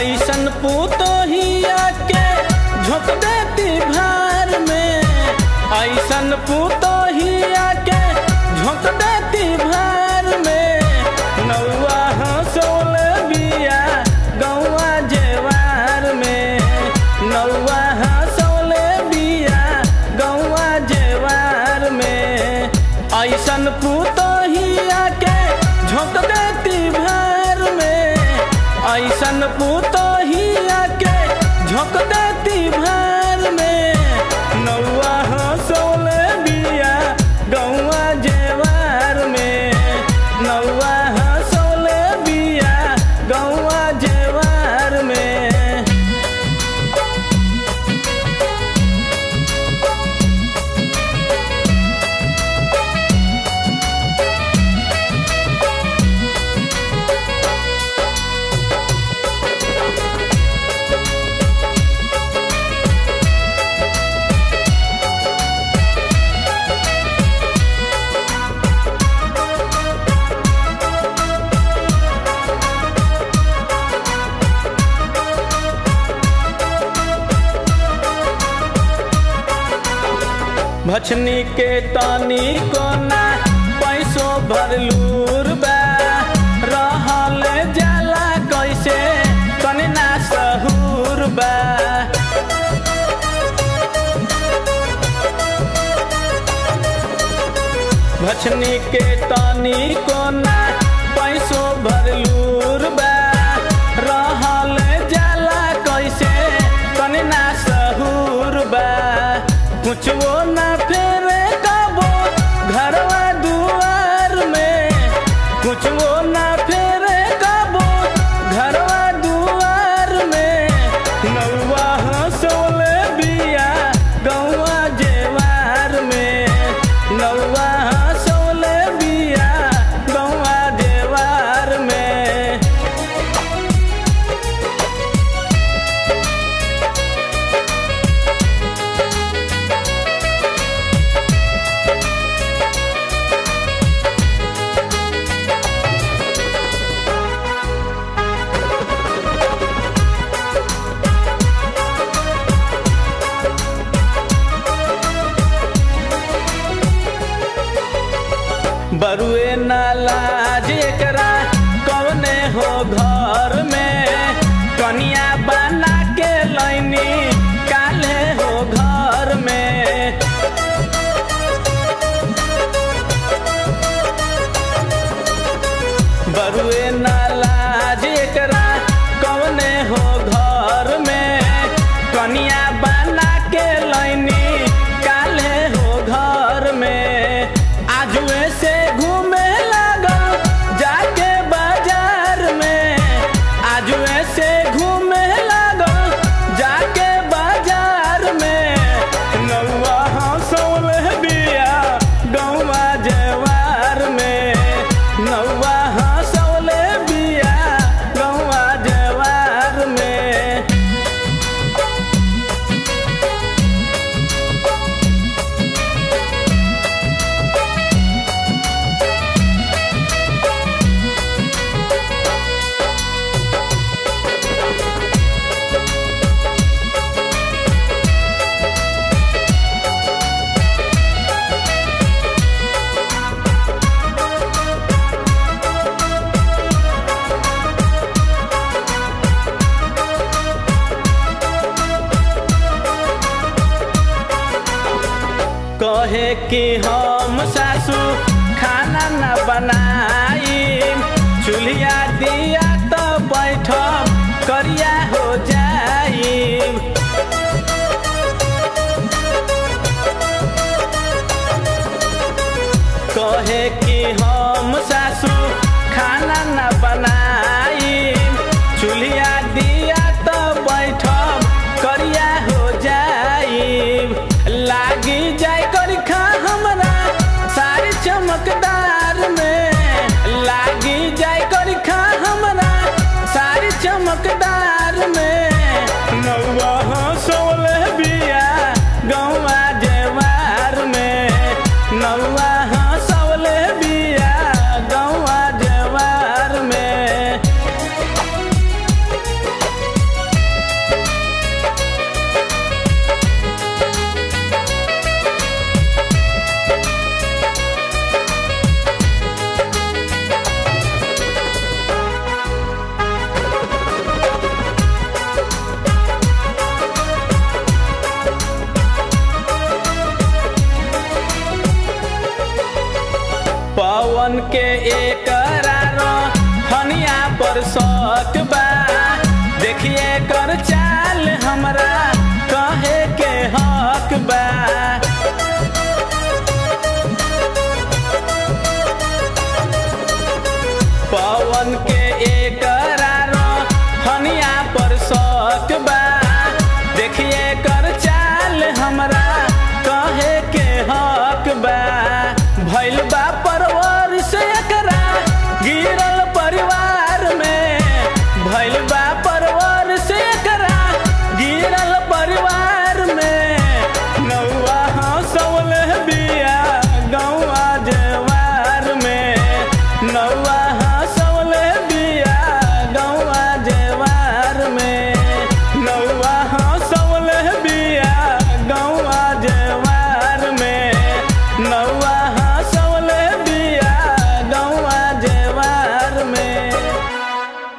ऐसन पुतोहिया के झोंक देती भार में ऐसन पुतोहिया के झोंक देती भार में नौआ हंसोल बिया गौआ जेवार में नौआ हंसोल बिया गौआ जेवार में ऐसन पुतोहिया के झोंक देती भार में ऐसन पुतोहिया के झोंक देती भार में नौआ हंसोल बिया गौआ जेवार में नौआ हंसोल बिया गौआ जेवार में भछनी के तनी कोना पैसो भरलूर बा रहल जाला कैसे तनी ना सहूर बा भछनी के तनी कोना पैसो भरलूर बा रहल जाला कैसे तनी ना सहूर बा कुछो ना फेरे कबो घरवा दुआर में कुछो ना फेरे कबो घरवा दुआर में नौवा हंसोल बिया गौवा जेवार में नौवा हंसोल बिया गौवा जेवार में बरुए नाला जेकरा कौने हो घर में कनिया बना के लैनी काले हो घर में बरुए नाला जेकरा कौने हो घर में कनिया बना के लैनी काले हो घर में आजुए से घूमे लगल जाके बाजार में आजुए से घूमे लगल जाके बाजार में नौआ हंसौल बिया गौवा जेवार में नौआ हंसौल बिया गौवा जेवार में कहे कि हम सासू खाना न बनाई चूल्हा दिया तो बैठ करिया हो जाई कहे कि हम सासू खाना न बनाई चूल्हा दिया तो बैठ करिया हो जाई लागी जाय कर खा हमरा सारी चमकदार में एकरा हनिया पर शौक बा देखिए कर चाल हमरा कहे के हक बा पवन के एक